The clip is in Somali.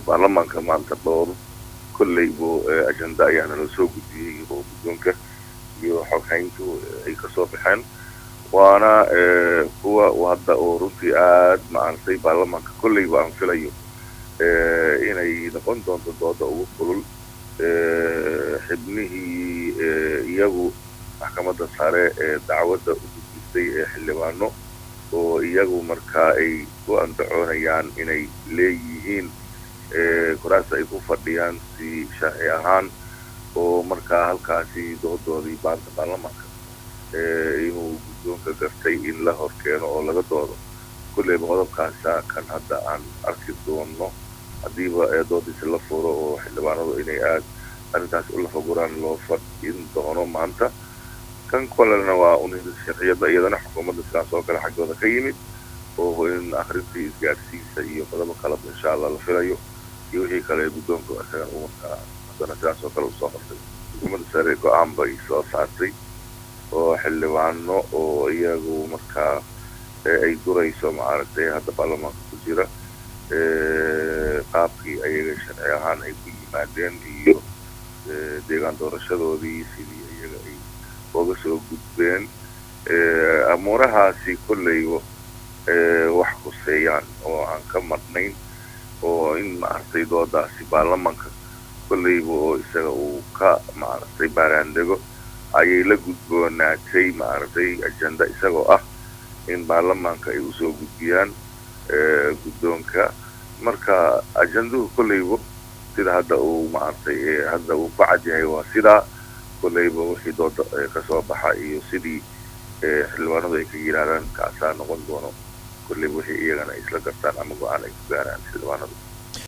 baarlamaanka maanta dhowr kolleybo ajenda ayaana la soo gudbiyey oo guddoonka iyo xoghayntu ay kasoo baxeen waana kuwa hadda oo runtii aad maaragtay baarlamaanka kolleyba aan filayo inay noqon doonto dooda ugu kulul xibnihii iyagu maxkamadda sare ee dacwadda u gudbistay ee xildhibaano oo iyagu markaa ay ku andacoonayaan inay leeyihiin kuraasta ay ku fadhiyaan si sharci ahaan oo markaa halkaasi doodoodii baanta baarlamaanka inuu guddoonka gartay in la hor keeno oo laga doodo kulleyba qodobkaasa kan hadda aan arki doono haddiiba doodiisi la furo oo xildhibaanadu inay aad arrintaas u lafaguraan loo fadhin doono maanta kan kolena waa un sharciyadda iyadana xukuumadda sidaas oo kale xaggooda ka yimid oo in akrintii isgaadhsiisa iyo qodobo kaleba insha allah la filayo iyo wixii kale guddoonka isagan u markaa haddana sidaas oo kale usoo qortay xukuumadda sare go-aan bay soo saartay oo xildhibaano oo iyagu markaa ay durayso maaragtay hadda baarlamaanka ku jira qaabkii ayaga sharci ahaan ay ku yimaadeen iyo deegaan doorashadoodii sidii iyaga ay oga soo gudbeen amuurahaasi kolleyba wax kuseeyaan oo aan ka marnayn oo in maaragtay doodaasi baarlamaanka kolleyba oo isaga uu ka maaragtay baaraandego ayay la gudboonaatay maaragtay ajenda isagoo ah in baarlamaanka ay usoo gudbiyaan guddoonka marka ajenduhu kolleyba sida hadda uu maaragtay hadda uu ku cad yahay waa sidaa kolleyba wixii dooda kasoo baxa iyo sidii xildhibaanadu ay ka yidhaahdaan kaasaa noqon doono kolleyba wixii iyagana ay isla gartaan ama go-aan ay ku gaaraan xildhibaanadu